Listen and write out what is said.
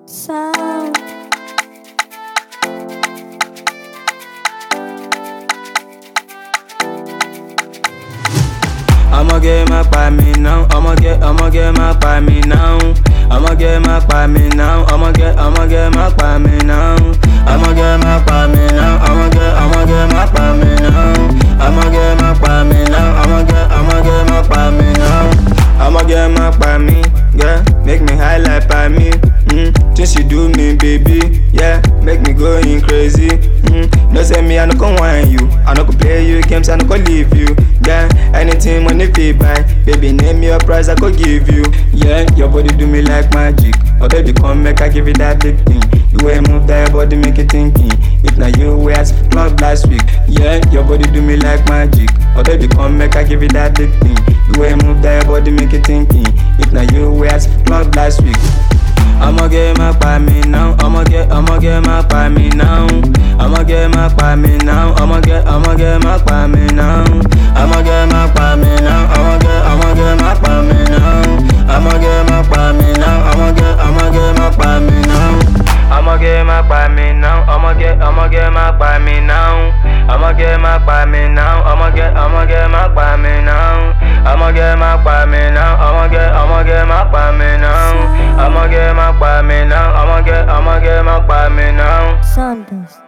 sound. I'ma get my by me now. I'ma get, I'ma get my by me now. I'ma get my by me now. I'ma get, I'ma get my by me now. I'ma get my by me now. I'ma get, I'ma get my by me now. I'ma get my by me now. I'ma get, I'ma get my by me now. I'ma get my by me, yeah. Make me high like by me. Mm. Just you do me, baby, yeah. Make me going crazy. Mm. No say me, I no go whine you. I no go play you games, I no go leave you. Yeah, anything money fee buy. Baby, name your price, I go give you. Yeah, your body do me like magic. Oh baby, come make I give you that big thing. The way you move that your body make it thinking. If na you way I club last week. Yeah, your body do me like magic. Oh baby, come make I give you that big thing. The way you move that your body make it thinking. If na you way I club last week. I'ma get my by me now. I'ma get, I'ma get my by me now. I'ma get my by me now. I'ma get, I'ma get my by me now. I'ma get my by me now. I'ma get, I'ma get my by me now. I'ma get my by me now. I'ma get, I'ma get my by me now. I'ma get my by me now. I'ma get, I'ma get my by me now. I'ma get my by me now. I'ma get, I'ma get my by me now. I'ma get my by me now. I'ma get, I'ma get my by me now. I'ma get my by me now. I'ma get, I'ma get my by me now. Sanders.